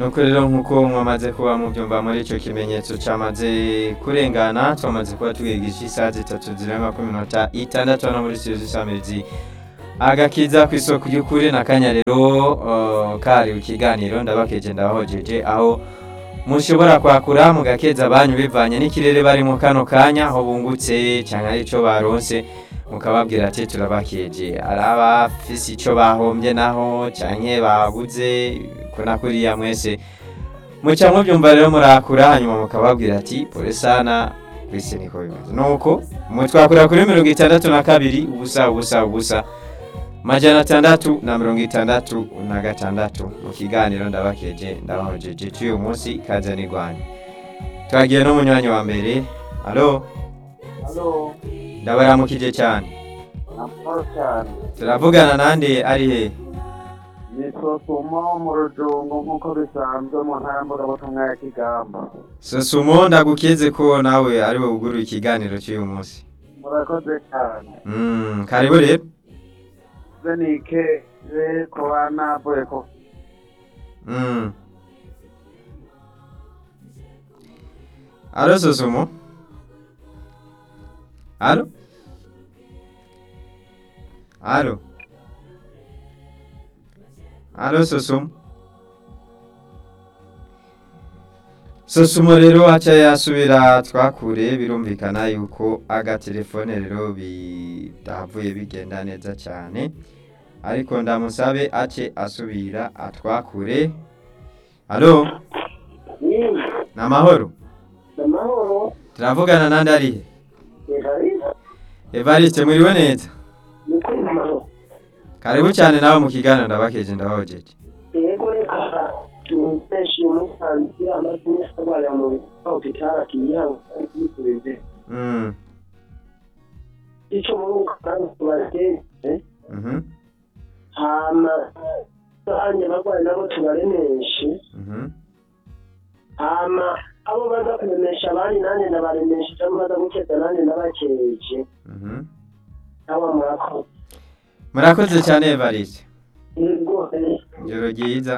nuko rero nk'uko mwamaze kuba mubyumva muri icyo kimenyetso cyamaze kurengana twamaze kuba twigisha isaha zitatu zirenga ku minota itandatu hano muri studio z'isamirizi agakiza ku isoko ry'ukuri na kanya rero uh, kari ikiganiro ndabakeje ndabahojeje aho mushobora kwakura mugakeza banyu bivanye n'ikirere barimo kano kanya aho bungutse cyangwa ari cyo baronse mukababwira ati turabakeje ari abafise icyo bahombye naho cyangwa baguze kuna kuriya mwese muca mubyumva rero murakura hanyuma mukababwira ati pole sana kwisi niko bimeze nuko mutwakura kuri mirongo itandatu na kabiri ubusa ubusa ubusa majana atandatu na mirongo itandatu na gatandatu mu kiganiro ndabakeje ndabahojeje cy'uyu munsi kaza n'igwanya twagiye n'umunywanyi wa mbere alo Halo, ndabaramukije cyane amahoro cyane. turavugana nande ari he Ni Sosumo mu rujungu nk'uko bisanzwe mu ntara mvugabutumwa ya Kigamba. sosumo ndagukeze ko nawe ari we ugura ikiganiro cy'uyu munsi Murakoze cyane. Mm, karibu rero Ze nikeze kuba navuye ku Mm. Alo Sosumo? Alo? Alo? Alo Sosumo? Sosumo rero aca yasubira twakure birumvikana yuko agatelefone rero bidavuye bigenda neza cyane ariko ndamusabe ace asubira atwakure alo ni amahoro amahoro. turavugana nandi arihe Evariste, evariste mwiriwe neza ni kuri amahoro. karibu cyane nawe mu kiganiro ndabakeje ndabahojeje Yego reka tumeshe umusanzi amazina y'abana mu bitaro kitara kiyango kuri Mm, Ico mu kandi tubagenze mhm, hama anye bagwayi nabo tubaremeshe mhm. hama abo baza kuremesha abandi nanjye ndabaremesha cyangwa baza gukeza nanjye ndabakeje mhm. aba murakoze murakoze cyane evariste yego ijoro ryiza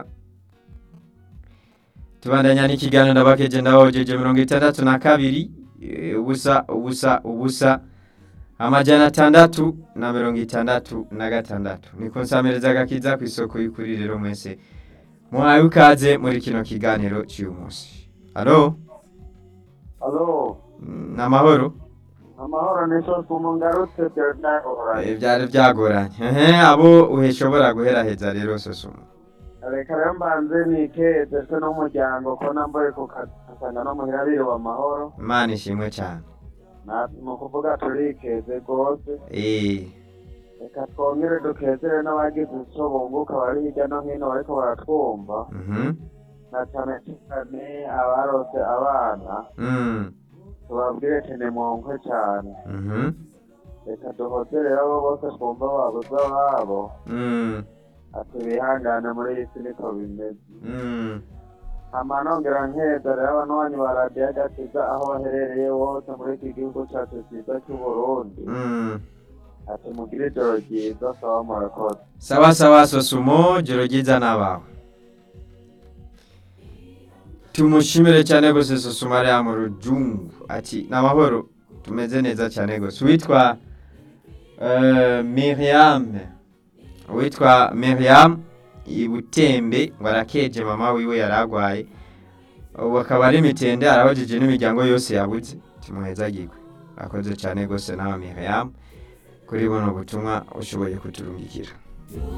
tubandanya n'ikiganiro ndabakeje ndabahojeje mirongo itandatu na kabiri eh, ubusa ubusa ubusa amajana atandatu na mirongo itandatu na gatandatu niko nsamereza agakiza ku isoko y'ukuri rero mwese muhaye ukaze muri kino kiganiro cy'uyu munsi alo alo ni amahoro amahoro ni sose umungarutse byaragoranye Eh, byari byagoranye ehe abo uheshobora guheraheza rero sosumo reka rero mbanze nikeze se n'umuryango ko nambaye ku kazi asanga no muhira biriwe amahoro imana ishimwe cyane Na- ni ukuvuga turikeze rwose eh reka twongere dukezere n'abagize icyo bunguka bari hirya no hino bariko baratwumva mhm na cyane cyane abarose abana mm tubabwire tene mwonkwe cyane mhm reka duhoze rero abo bose twumva babuze ababo mm ati bihangane muri iyi si niko bimeze mm hama nongera nkeza rero abanwanyi ba radiyo agakiza aho baherereye bose muri iki gihugu cyacu cyiza cy'uburundi mm ati mugire ijoro ryiza sawa murakoze sawa sawa sosumo joro ryiza n'abawe tumushimire cyane gose sosumo ariya mu rujungu ati ni amahoro tumeze neza cyane gose witwa eh, miriam witwa miriam ibutembe ngo arakeje mama wiwe yari agwaye ubu akaba ari mitende arahojeje n'imiryango yose yabuze tumuhezagirwe akoze cyane gose nawe miriam kuri buno butumwa ushoboye kuturungikira